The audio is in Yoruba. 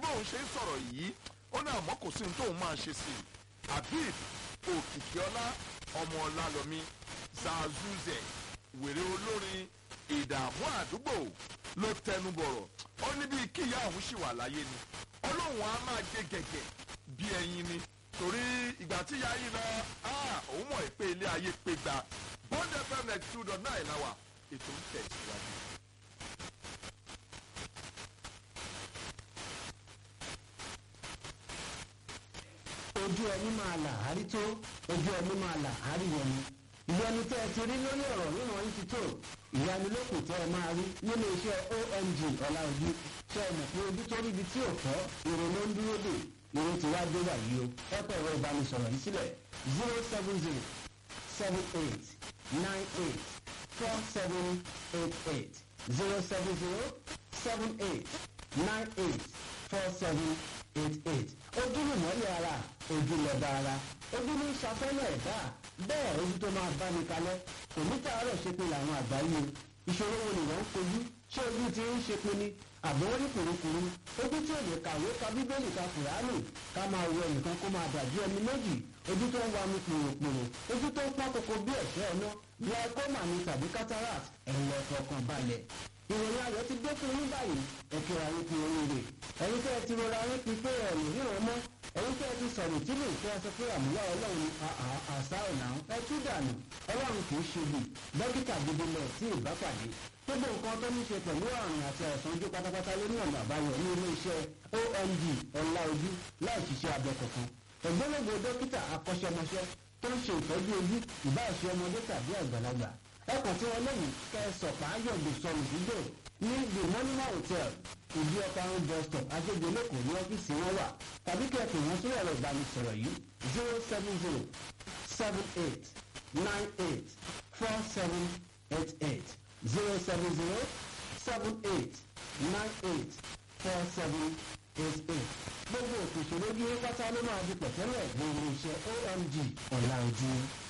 bóun ṣe ń sọ̀rọ̀ yìí ó ní àmọ́ kò sí ní tóun máa ṣe sí i habib òkìkíọ́lá ọmọ ọlálọ́mí zazuze wèrè olórin ìdààmú àdúgbò ló tẹnu bọ̀rọ̀ ó ní bíi kíyà òun ṣì wà láyé ni ọlọ́run á máa gé gẹ̀gẹ̀ bí ẹyin ni torí ìgbà tí ìyá yìí lọ òun mọ̀ pé ilé ayé pé gba bond fm next two dot nine láwà ètò ń tẹ̀síwájú. ojú ẹni máa là árí tó ojú ẹni máa là árí yẹni ìyẹnu tẹ́ ẹ ti rí lórí ọ̀rọ̀ ríran yìí ti tó ìyanilókù tẹ́ ẹ máa rí nínú iṣẹ́ omg ọ̀làojú ṣe é mọ̀ pé ojú tó ríbi tí ò fọ́ ìrònú ló ń dúró dè ìrònú ti wá dé wàyí o ẹ pẹ̀ ẹ̀rọ ìbánisọ̀rọ̀ yìí sílẹ̀ zero seven zero seven eight nine eight four seven eight eight zero seven zero seven eight nine eight four seven eight eight ojú ni mọ́lẹ̀ ara ojú lọ́ba ara ojú ní ṣàfẹ́lẹ̀ ẹ̀dá bẹ́ẹ̀ ojú tó máa bá ní kalẹ̀ kò ní tààrọ̀ ṣe pé làwọn àgbáyé ìṣòro wo ni wọ́n ń kojú ṣé ojú ti ń ṣe pé ni àbọ̀wọ́rí kùrukùru ojú tí ò lè kàwé ka bíbélì ka kùránì ká máa wo ẹnìkan kó máa dàbí ẹni méjì ojú tó ń wa mi pòròpòrò ojú tó ń pọ́n koko bí ẹ̀ṣẹ́ ẹ̀ná glaucoma ni tàbí cataract ẹ̀rọ ọkàn balẹ̀ ìròyìn ayọ̀ ti dé fún yín báyìí ẹ̀kẹ́ ayé fi oríire ẹ̀yin tẹ́ ẹ ti rọra yín pin pé ẹ̀rù ríran mọ́ ẹ̀yin tẹ́ ẹ ti sọ̀rọ̀ tí lè fẹ́ sọ pé àmúlá ọlọ́run àṣà ọ̀nà ẹ tú dànù ọlọ́run kì í ṣe bì dókítà gidi lọ sí ìbápàdé gbogbo nǹkan tó ní ṣe pẹ̀lú àrùn àti àìsàn ojú pátápátá ló ní ọ̀nà àbáyọ ní ilé iṣẹ́ omg ọ̀la ojú láì ṣiṣẹ́ abẹ kankan ògbólógbò dókítà akọ́ṣẹ́mọṣẹ́ tó ń ṣe ìtọ́jú ojú ìbáṣe ọmọdé tàbí àgbàlagbà ẹkùn tí wọn lẹ́yìn kẹsọ̀pá yọ̀gbìn sọnù sídò ní the monument hotel ìdí ọkọ̀ àrùn bus stop ajégbé lẹ́kọ̀ọ́ ní ọ́fíìsì wọn wà tàbí kẹ́kẹ́ wọn sórí ẹ̀rọ ìbánisọ̀rọ̀ yìí zero seven zero seven eight nine eight four seven eight eight zero seven zero seven eight nine eight four seven eight eight gbogbo òkè ìṣòro bí pátá ló máa di pẹ̀tẹ́lẹ̀ ní ilé iṣẹ́ omg ọ̀la ojú.